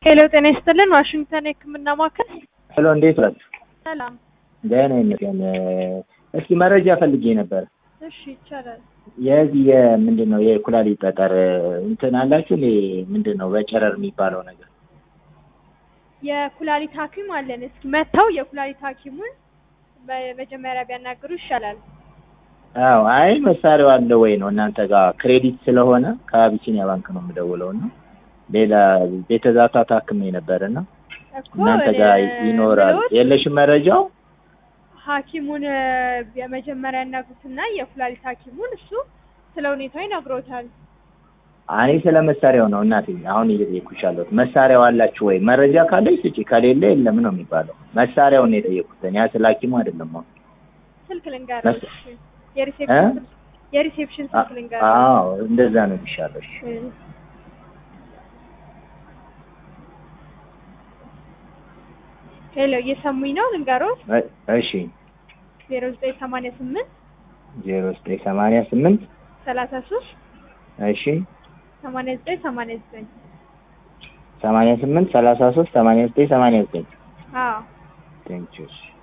ሄሎ ጤና ይስጥልን ዋሽንግተን የህክምና ማዕከል ሄሎ እንዴት ናችሁ? ሰላም ደህና ይመስገን። እስኪ መረጃ ፈልጌ ነበር። እሺ ይቻላል የዚህ የምንድን ነው የኩላሊት ጠጠር እንትን አላችሁ እንዴ? ምንድን ነው በጨረር የሚባለው ነገር? የኩላሊት ሀኪም አለን እስኪ መጥተው የኩላሊት ሀኪሙን በመጀመሪያ ቢያናግሩ ይሻላል አዎ አይ መሳሪያው አለ ወይ ነው እናንተ ጋር ክሬዲት ስለሆነ ከአቢሲኒያ ባንክ ነው የምደውለው እና ሌላ ቤተዛታ ታክሜ ነበር እና እኮ እናንተ ጋር ይኖራል ብሎት የለሽም መረጃው? ሀኪሙን የመጀመሪያ ያናግሩትና የኩላሊት ሀኪሙን እሱ ስለ ሁኔታው ይነግሮታል እኔ ስለ መሳሪያው ነው እናቴ አሁን እየጠየኩሽ ያለሁት መሳሪያው አላችሁ ወይ? መረጃ ካለች ስጪ፣ ከሌለ የለም ነው የሚባለው። መሳሪያውን ነው የጠየኩት እኔ ስለ ሀኪሙ አይደለም። አሁን ስልክ ልንገርህ መስ- እሺ። የሪሴፕሽን እ? ስልክ- የሪሴፕሽን ስልክ ልንገርህ አዎ እንደዛ ነው የሚሻለው። እሺ። እ። ሄሎ እየሰሙኝ ነው ልንገሮት እ- እሺ ዜሮ ዘጠኝ ሰማንያ ስምንት ዜሮ ዘጠኝ ሰማንያ ስምንት ሰላሳ ሶስት እሺ ሰማንያ ዘጠኝ ሰማንያ ዘጠኝ ሰማንያ ስምንት ሰላሳ ሶስት ሰማንያ ዘጠኝ ሰማንያ ዘጠኝ አዎ ቴንኪው እሺ